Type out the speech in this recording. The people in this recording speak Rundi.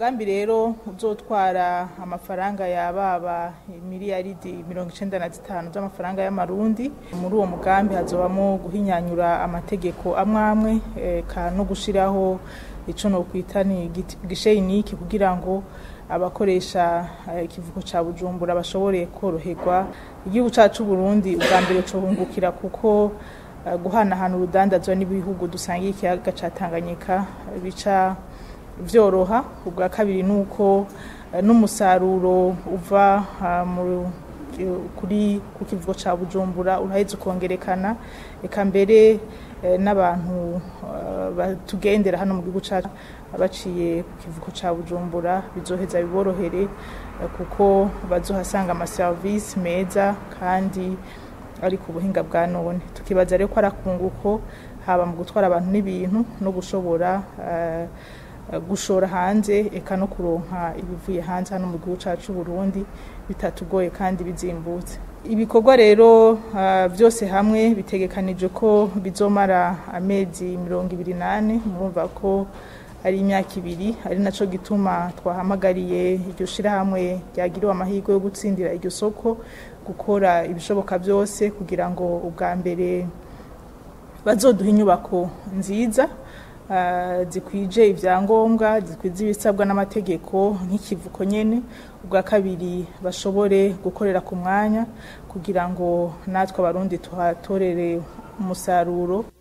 umugambi rero uzotwara amafaranga yababa miliyaridi mirongo icenda na zitanu z'amafaranga y'amarundi muri uwo mugambi hazobamo guhinyanyura amategeko amwe amwe eka no gushiraho ico nokwita ni gisheyiniki kugira ngo abakoresha ikivuko ca bujumbura bashobore koroherwa igihugu cacu Burundi ubwa mbere cohungukira kuko guhanahana urudandazwa n'ibihugu dusangiye ikiyaga ca Tanganyika bica vyoroha ubwa kabiri nuko n'umusaruro uva kuri ku kivugo ca Bujumbura uraheze ukongerekana eka mbere n'abantu batugendera hano mu gihugu cacu baciye ku kivuko ca Bujumbura bizoheza biborohere kuko bazohasanga amaserivisi meza kandi ari ku buhinga bwa none tukibaza rero ko ari akunguko haba mu gutwara abantu n'ibintu no gushobora gushora hanze eka no kuronka ibivuye hanze hano mu gihugu cacu Burundi bitatugoye kandi bizimbutse ibikorwa rero byose hamwe bitegekanije ko bizomara amezi mirongo ibiri nane murumva ko ari imyaka ibiri ari naco gituma twahamagariye iryo shirahamwe ryagiriwe amahirwe yo gutsindira iryo soko gukora ibishoboka byose kugira ngo ubwa mbere bazoduha inyubako nziza zikwije ibyangombwa zikwiza ibisabwa n'amategeko nk'ikivuko nyene ubwa kabiri bashobore gukorera ku mwanya kugira ngo natwe abarundi tuhatorere umusaruro